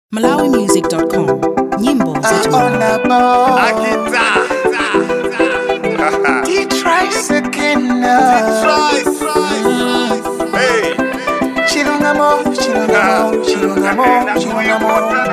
malawimusic.com nyimbo za on the ball. Akita. Detroit's again. Try, try. Hey. Chilungamo, chilungamo, chilungamo, chilungamo.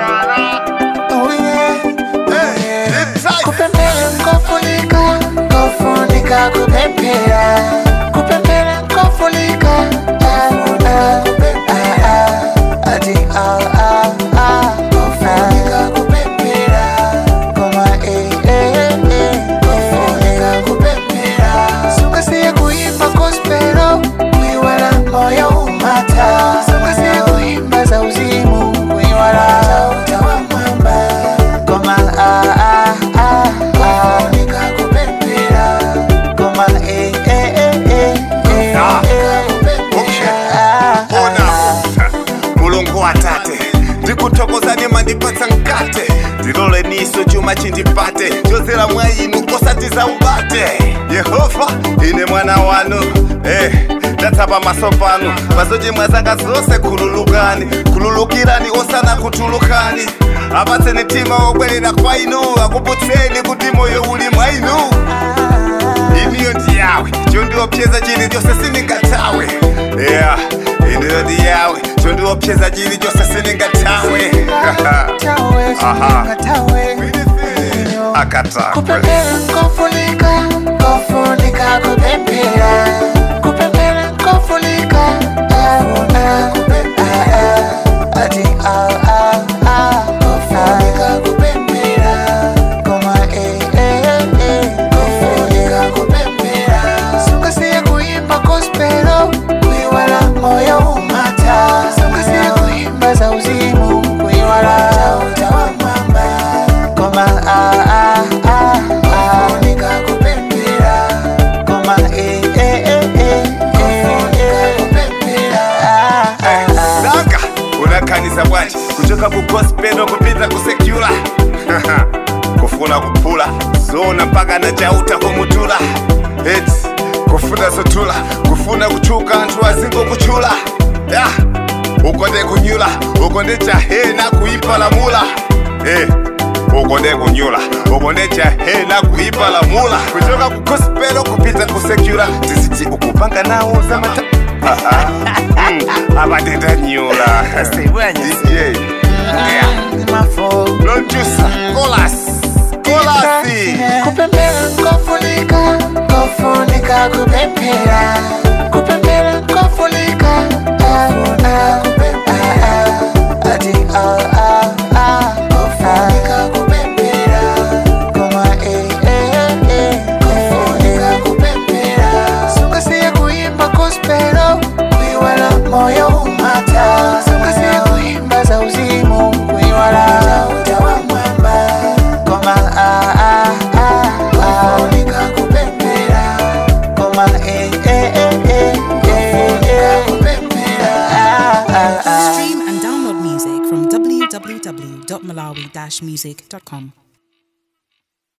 Oh yeah, oh yeah. Detroit. Kupembela nkofunika, nkofunika kupepera. Kupembela nkofunika, ah, ah, ah, ah. Ati ah, ah, ah. Nkofunika kupepera. Koma eh, eh, eh, nkofunika kupepera. Sungasiye kuimba gospelo, kuiwala moyo umata. Sungasiye kuimba za uzimu, kuiwala utawa mwamba. Koma ah, ah, ah, ah. Nkofunika kupepera. Koma eh, eh, eh, eh, eh, Ah, eh, okay. ah, ah, Ona ah. mulungu watate ndikuthokoza mandipatsa mkate ndilole niso chuma chindipate chozera mwa inu osatiza ubate yehova ine mwana wanu eh, ndatsapa maso panu pazochimwa zanga zonse khululukani khululukirani osana kutulukani apatseni mtima wobwerera kwa inu akuputseni kuti moyo uli mwa inu iniyo ndi yawe chondiopseza chili chose sindingathawe yeah iniyo ndi yawe chondiopseza chili chose sindingathawe Tawe, Aha. tawe. akatakwe kupepera nkofunika nkofunika kupepera kupepera nkofunika ah, ah, ah, ah. ati ah, ah, ah. nkofunika kupepera koma eh, eh, eh, nkofunika kupepera sungasiye kuimba gospelo kuiwala moyo umata sungasiye kuimba za uzimu kuiwala utawa mwamba koma ah, ah, ah, ah. Nika kupepera koma eh, eh, eh, eh, eh, kupepera ah, ah, ah. danga unakhanisa bwanji kuchoka ku gospel kupita ku secular kufuna kuphula zona mpaka na chauta kumutula eti kufuna zotula kufuna kuchuka anthu azingokuchula ya ukonde kunyula ukonde chahena kuipalamula eh ukonde kunyula ukonde chahena kuipalamula kuchoka ku gospel kupita ku secular tiziti ukupanga nawo zamata Ah, ah. Mm, abatendanyula DJ yeah. Mafo. producer Colas Colasi kupepera nkofunika nkofunika kupepera kupepera nkofunika ah, ah, ah, ah. ati ah, ah, ah. nkofunika kupepera koma eh, eh, eh, nkofunika kupepera sungasiye kuimba gospelo kuiwala moyo umata sungasiye kuimba za uzimu kuiwala utawa mwamba koma ah, ah, ah, ah. nkofunika kupepera koma eh, eh, eh, eh, eh, eh, kupepera ah, ah, ah. stream and download music from www.malawi-music.com